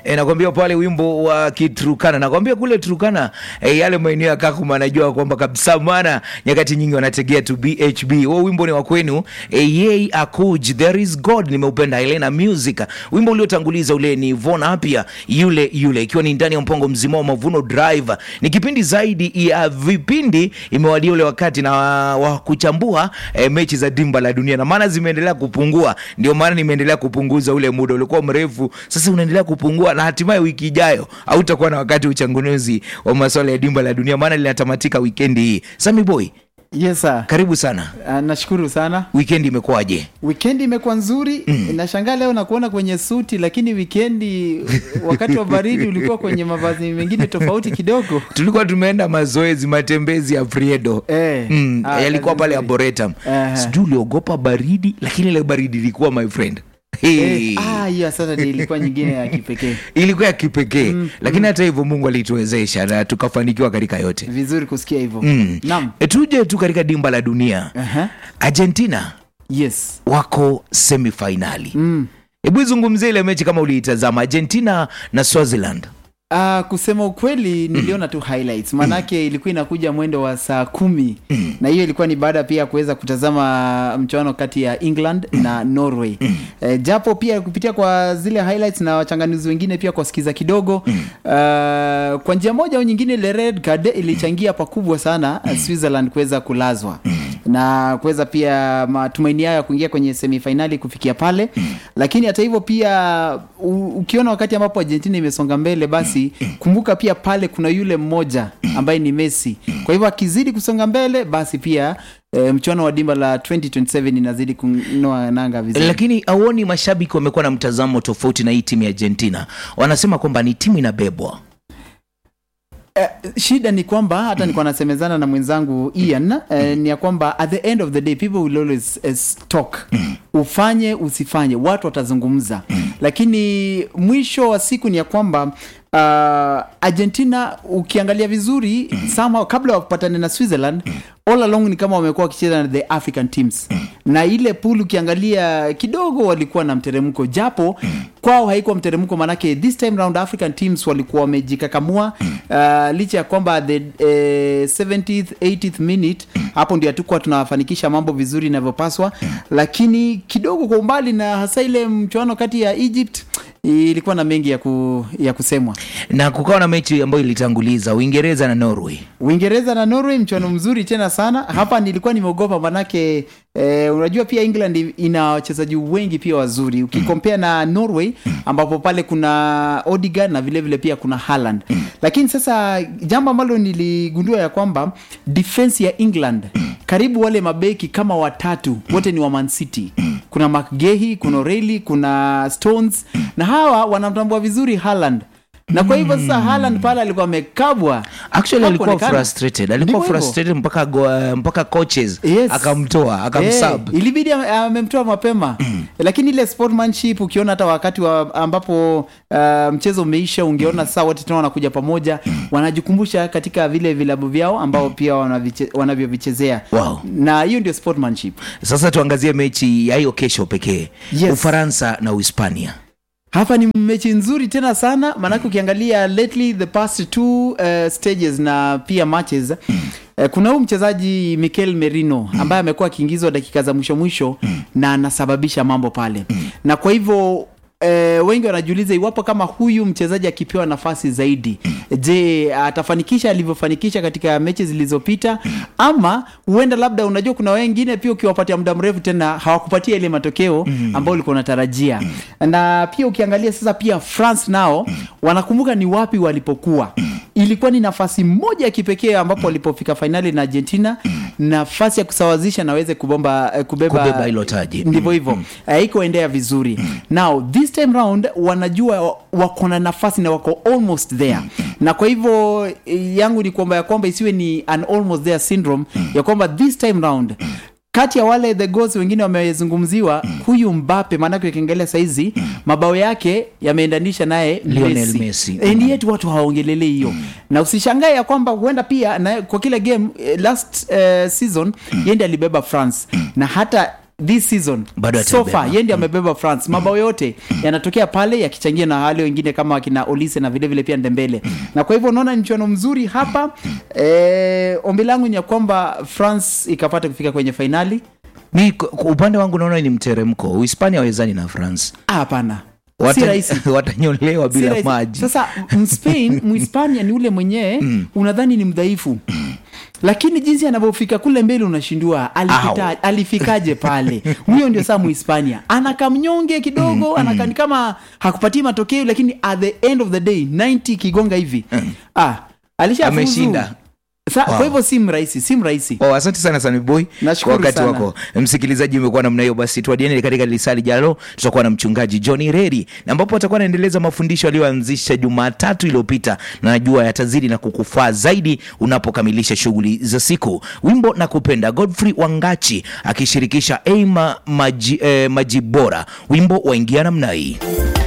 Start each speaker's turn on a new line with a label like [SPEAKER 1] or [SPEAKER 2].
[SPEAKER 1] e, nakwambia pale wimbo wa Kiturukana, nakwambia kule Turukana e, yale maeneo ya Kakuma najua kwamba kabisa, maana nyakati nyingi wanategea tu BHB. Huo wimbo ni wa kwenu e, yei akuj there is God, nimeupenda Helena Music. Wimbo uliotanguliza ule ni Von Apia yule yule, ikiwa ni ndani ya mpango mzima wa Mavuno Drive. Ni kipindi zaidi ya vipindi, imewadia ule wakati na wa kuchambua e, mechi za dimba la dunia, na maana zimeendelea kupungua, ndio maana nimeendelea kupunguza ule muda ulikuwa mrefu, sasa unaendelea kupungua, na hatimaye wiki ijayo hautakuwa na wakati wa uchanganuzi wa masuala ya dimba la dunia, maana linatamatika wikendi hii. Sami Boy,
[SPEAKER 2] Yes sir.
[SPEAKER 1] karibu sana.
[SPEAKER 2] Uh, nashukuru sana.
[SPEAKER 1] Wikendi imekuwaje?
[SPEAKER 2] Wikendi imekuwa nzuri. Nashangaa leo nakuona kwenye suti, lakini wikendi wakati wa baridi ulikuwa kwenye mavazi mengine tofauti kidogo.
[SPEAKER 1] Tulikuwa tumeenda mazoezi, matembezi ya Friedo
[SPEAKER 2] Eh,
[SPEAKER 1] mm,
[SPEAKER 2] ah,
[SPEAKER 1] yalikuwa
[SPEAKER 2] kazi
[SPEAKER 1] pale
[SPEAKER 2] nzuri.
[SPEAKER 1] Arboretum.
[SPEAKER 2] Aha.
[SPEAKER 1] Sijui uliogopa baridi, lakini ile baridi ilikuwa my friend Hey.
[SPEAKER 2] Eh, ah, hiyo sasa ndio ilikuwa nyingine ya kipekee.
[SPEAKER 1] ilikuwa ya kipekee lakini hata hivyo Mungu alituwezesha na tukafanikiwa katika yote.
[SPEAKER 2] Vizuri kusikia hivyo.
[SPEAKER 1] Mm.
[SPEAKER 2] Naam.
[SPEAKER 1] E, tuje tu katika dimba la dunia.
[SPEAKER 2] Aha.
[SPEAKER 1] Argentina
[SPEAKER 2] Yes.
[SPEAKER 1] wako semifainali.
[SPEAKER 2] Mm.
[SPEAKER 1] Hebu izungumzie ile mechi kama uliitazama, Argentina na Swaziland.
[SPEAKER 2] Uh, kusema ukweli niliona tu highlights maanake ilikuwa inakuja mwendo wa saa kumi na hiyo ilikuwa ni baada pia ya kuweza kutazama mchuano kati ya England na Norway eh, japo pia kupitia kwa zile highlights na wachanganuzi wengine pia kuwasikiza kidogo uh, kwa njia moja au nyingine ile red card ilichangia pakubwa sana uh, Switzerland kuweza kulazwa na kuweza pia matumaini yao ya kuingia kwenye semifainali kufikia pale lakini hata hivyo pia u, ukiona wakati ambapo Argentina imesonga mbele basi kumbuka pia pale kuna yule mmoja ambaye ni Messi kwa hivyo akizidi kusonga mbele basi pia e, mchuano wa dimba la 2027 inazidi kunoa nanga vizuri
[SPEAKER 1] Lakini auoni mashabiki wamekuwa na mtazamo tofauti na hii timu ya Argentina, wanasema kwamba ni timu inabebwa.
[SPEAKER 2] Eh, shida ni kwamba hata nilikuwa nasemezana na mwenzangu Ian eh, ni ya kwamba at the end of the day people will always eh, talk ufanye usifanye watu watazungumza lakini mwisho wa siku ni ya kwamba uh, Argentina ukiangalia vizuri somehow kabla wapatane na Switzerland all along ni kama wamekuwa wakicheza na the African teams na ile pool ukiangalia kidogo walikuwa na mteremko japo kwao haikuwa mteremko manake this time round African teams walikuwa wamejikakamua uh, licha ya kwamba the eh, 70th 80th minute hapo ndio hatukuwa tunafanikisha mambo vizuri inavyopaswa lakini kidogo kwa umbali na hasa ile mchuano kati ya Egypt ilikuwa na mengi ya, ku, ya kusemwa
[SPEAKER 1] Na kukawa na mechi ambayo ilitanguliza Uingereza na Norway.
[SPEAKER 2] Uingereza na Norway mchuano mzuri tena sana hapa nilikuwa nimeogopa manake eh, unajua pia England ina wachezaji wengi pia wazuri ukikompea na Norway ambapo pale kuna Odegaard na vile vile pia kuna Haaland lakini sasa jambo ambalo niligundua ya kwamba defense ya England karibu wale mabeki kama watatu wote ni wa Man City kuna McGahey kuna O'Reilly kuna Stones na hawa wanamtambua vizuri Haaland na kwa hivyo sasa Haaland pale alikuwa amekabwa
[SPEAKER 1] Actually alikuwa
[SPEAKER 2] Hakuonekana.
[SPEAKER 1] frustrated, alikuwa
[SPEAKER 2] Ndivyo hivyo.
[SPEAKER 1] frustrated mpaka go, mpaka coaches
[SPEAKER 2] Yes.
[SPEAKER 1] akamtoa akamsub.
[SPEAKER 2] Eh, ilibidi ame- amemtoa mapema lakini ile sportsmanship ukiona hata wakati wa ambapo uh, mchezo umeisha ungeona saa wote tena wanakuja pamoja wanajikumbusha katika vile vilabu vyao ambao pia wanaviche- wanavyovichezea
[SPEAKER 1] Wow.
[SPEAKER 2] na hiyo ndio sportsmanship
[SPEAKER 1] Sasa tuangazie mechi ya hiyo kesho pekee,
[SPEAKER 2] Yes.
[SPEAKER 1] Ufaransa na Uhispania.
[SPEAKER 2] hapa ni mechi nzuri tena sana maanake ukiangalia lately the past two uh, stages na pia matches uh, kuna huu mchezaji Mikel Merino ambaye amekuwa akiingizwa dakika za mwisho mwisho na anasababisha mambo pale na kwa hivyo E, wengi wanajiuliza iwapo kama huyu mchezaji akipewa nafasi zaidi je atafanikisha alivyofanikisha katika mechi zilizopita ama huenda labda unajua kuna wengine pia ukiwapatia muda mrefu tena hawakupatia ile matokeo ambayo ulikuwa unatarajia na pia ukiangalia sasa pia France nao wanakumbuka ni wapi walipokuwa ilikuwa ni nafasi moja ya kipekee ambapo walipofika fainali na Argentina nafasi ya kusawazisha na waweze kubomba eh, kubeba,
[SPEAKER 1] Kubeba hilo taji.
[SPEAKER 2] ndivyo hivyo haikuendea vizuri now this time round wanajua wako na nafasi na wako almost there na kwa hivyo eh, yangu ni kwamba ya kwamba isiwe ni an almost there syndrome ya kwamba this time round kati ya wale the goals wengine wamezungumziwa huyu Mbappe maanake ukiangalia saizi mabao yake yameendanisha naye
[SPEAKER 1] Lionel Messi.
[SPEAKER 2] and yet watu hawaongelelei hiyo na usishangae ya kwamba huenda pia na kwa kila game eh, last eh, season yeye ndiye alibeba France na hata this season
[SPEAKER 1] Bado
[SPEAKER 2] so
[SPEAKER 1] atabeba.
[SPEAKER 2] far yeye ndiye amebeba france mabao yote yanatokea pale yakichangia na wale wengine kama wakina olise na vilevile pia ndembele na kwa hivyo unaona ni mchuano mzuri hapa eh, ombi langu ni ya kwamba france ikapata kufika kwenye fainali
[SPEAKER 1] mi kwa kwa upande wangu naona ni mteremko uhispania wawezani na france
[SPEAKER 2] Ah, hapana si
[SPEAKER 1] Wata-
[SPEAKER 2] rahisi
[SPEAKER 1] watanyolewa
[SPEAKER 2] Si
[SPEAKER 1] bila
[SPEAKER 2] rahisi.
[SPEAKER 1] maji
[SPEAKER 2] sasa mspain muhispania ni ule mwenyewe unadhani ni mdhaifu lakini jinsi anavyofika kule mbele unashindua alipita, alifikaje pale huyo ndio saa muhispania anakamnyonge kidogo anakaa ni kama hakupatii matokeo lakini at the end of the day 90 kigonga hivi ah, alishafuzu.
[SPEAKER 1] Ameshinda.
[SPEAKER 2] Sa,
[SPEAKER 1] Wow.
[SPEAKER 2] kwa hivyo si mrahisi si mrahisi
[SPEAKER 1] Oh, asante sana Samiboy kwa
[SPEAKER 2] Nashukuru
[SPEAKER 1] wakati
[SPEAKER 2] sana.
[SPEAKER 1] wako. Msikilizaji, umekuwa namna hiyo, basi tuadiane katika lisali jalo, tutakuwa na mchungaji John Reri na ambapo atakuwa anaendeleza mafundisho aliyoanzisha Jumatatu iliyopita, na najua yatazidi na kukufaa zaidi unapokamilisha shughuli za siku. Wimbo na kupenda Godfrey Wangachi akishirikisha Eima Maji, eh, Majibora, wimbo waingia namna hii.